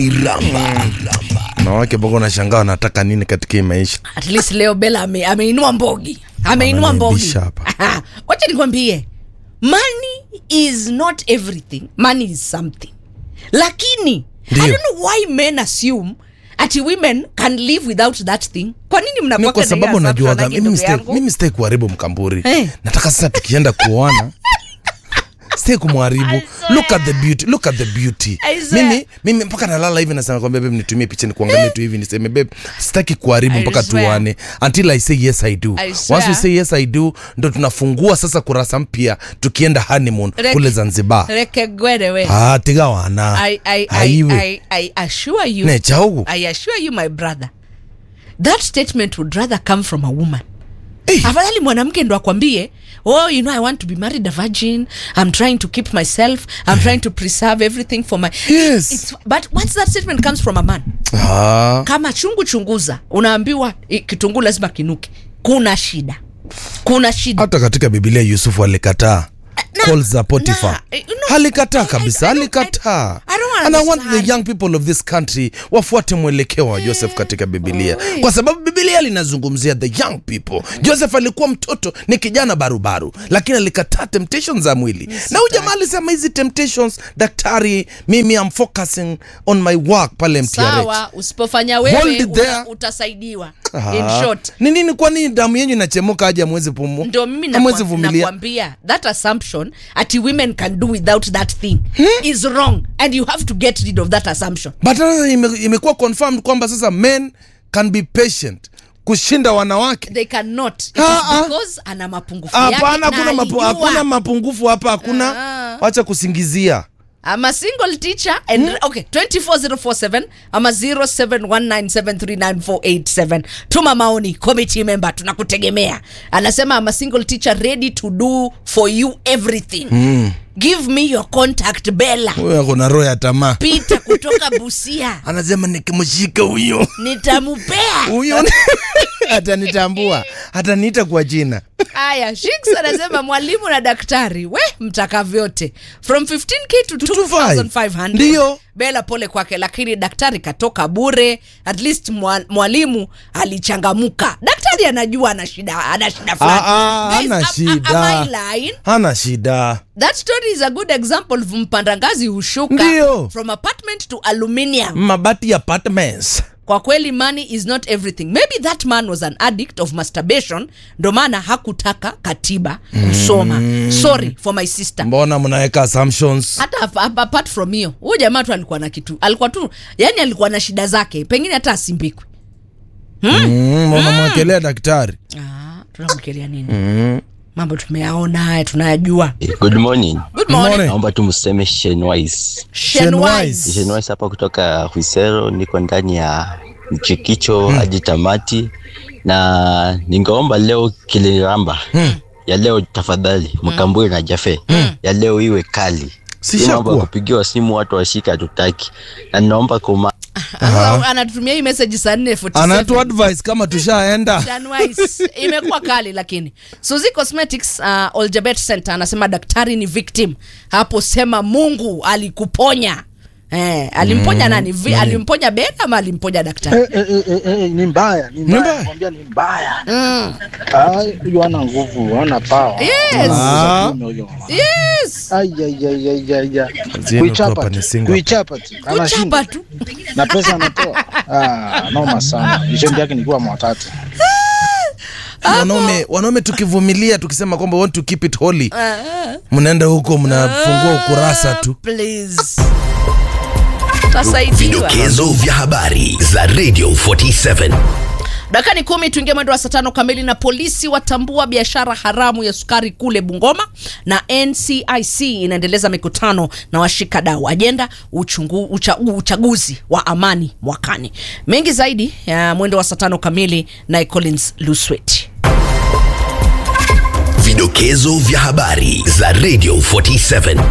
Iramba. wanawake mpaka unashangaa wanataka nini katika hii maisha at least leo bela ame, ameinua mbogi ameinua mbogi Ananiaibisha hapa. wacha nikwambie money is not everything money is something lakini Ndio. i don't know why men assume ati women can live without that thing kwa nini ni mnakuwa kwa sababu najuaga mimi ndugu sitaki- yangu mimi sitaki kuharibu mkamburi Eh. nataka sasa tukienda kuoana sitaki kumharibu look at the beauty look at the beauty I swear. mimi mimi mpaka nalala hivi nasema kwambia babe nitumie picha nikuangalie tu hivi niseme babe sitaki kuharibu I mpaka swear. tuane until i say yes i do I swear. once we say yes i do ndo tunafungua sasa kurasa mpya tukienda honeymoon Rek- kule zanzibar rekegwere we ah tiga wana I, I, I, Haiwe. I, I assure you ne chaugu I assure you my brother that statement would rather come from a woman Eh. afadhali mwanamke ndo akwambie oh you know i want to be married a virgin i'm trying to keep myself i'm trying to preserve everything for my Yes. It's, but once that statement comes from a man ah kama chungu chunguza unaambiwa eh, kitunguu lazima kinuke kuna shida kuna shida hata katika bibilia yusufu alikataa na- calls za potifa na, eh, no, alikataa I- I- kabisa I don't- alikataa I- I don't and i want the understand. young people of this country wafuate mwelekeo wa joseph katika bibilia Oi. kwa sababu bibilia linazungumzia the young people joseph alikuwa mtoto ni kijana barubaru lakini alikataa temptations za mwili na huyu jamaa alisema hizi temptations daktari mimi am focusing on my work pale mtrh sawa usipofanya Hold wewe it uta, there. utasaidiwa Ah. in short ni nini kwa nini damu yenyu inachemuka aje amwezi pumu ndio mimi amwezi nakwa- vumilia nakwambia that assumption ati women can do without that thing is wrong and you have to get rid of that assumption but sasa ime- imekuwa confirmed kwamba sasa men can be patient kushinda wanawake they cannot It Ah, is ah. because ana mapungufu yake hapana na hakuna mapu, alijua. hakuna mapungufu hapa hakuna Ah. wacha kusingizia I'm a single teacher and okay 24047 ama 0719739487 tuma maoni committee member tunakutegemea anasema I'm a single teacher ready to do for you everything give me your contact Bella huyo ako na roho ya tamaa Peter kutoka Busia anasema nikimshika huyo nitamupea huyo atanitambua ataniita kwa jina haya shiks anasema mwalimu na daktari we mtaka vyote from 15k to 2500 Ndio. bela pole kwake lakini daktari katoka bure at least mwa- mwalimu alichangamuka daktari anajua ana shida ana shida fulani. Ah, ah, Guys, hana am- am- shida. am I lying? hana shida that story is a good example of mpandangazi hushuka Ndio. from apartment to aluminium mabati apartments kwa kweli money is not everything maybe that man was an addict of masturbation ndo maana hakutaka katiba kusoma sorry for my sister mbona mnaweka assumptions hata ap- ap- apart from hiyo huyu jamaa tu alikuwa na kitu alikuwa tu yani alikuwa na shida zake pengine hata asimbikwe mm, unamwekelea daktari ah, tunamkelea nini mambo tumeyaona haya tunayajua Good morning. good morning Morning. Naomba tu mseme Shenwise. Shenwise. Shenwise hapa kutoka Huisero, niko ndani ya mchikicho hadi tamati, na ningeomba leo kiliramba ya leo tafadhali, Mkambwe na Jafe ya leo iwe kali. Si Hii mambo ya shakuwa. kupigiwa simu watu washika hatutaki, na ninaomba kuma Sasa anatutumia hii message saa nne anatu advice kama tushaenda Danwise. imekuwa kali lakini suzi cosmetics uh, oljabet center anasema daktari ni victim hapo sema mungu alikuponya Eh, alimponya nani Vi, alimponya bega ama alimponya daktari Eh, eh, eh, eh, eh, ni mbaya ni mbaya. mbaya nakwambia ni mbaya mm. Ah, huyo ana nguvu ana pawa Yes. Ah. yes Zenu tu hapa ni single. kuichapa tu kuchapa anashinda tu na pesa anatoa ah, noma sana vishendi yake nikuwa mwatatu wanaume wanaume tukivumilia tukisema kwamba want to keep it holy mnaenda huko mnafungua ukurasa tu please tasaidiwa Vidokezo vya habari za Radio 47. dakika ni kumi tuingie mwendo wa saa tano kamili na polisi watambua biashara haramu ya sukari kule bungoma na ncic inaendeleza mikutano na washikadau ajenda uchungu, ucha, uchaguzi wa amani mwakani mengi zaidi ya mwendo wa saa tano kamili naye collins luswet Vidokezo vya habari za Radio 47.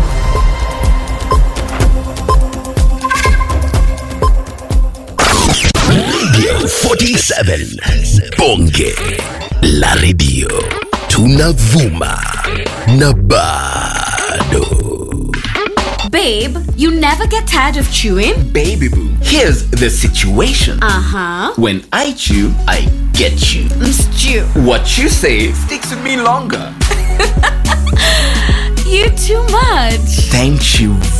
Radio 47. Bonge la radio. Tunavuma na bado Babe, you never get tired of chewing? Baby boo, here's the situation. Uh huh. When I chew, I get you. Stew. What you say sticks with me longer. You too much. Thank you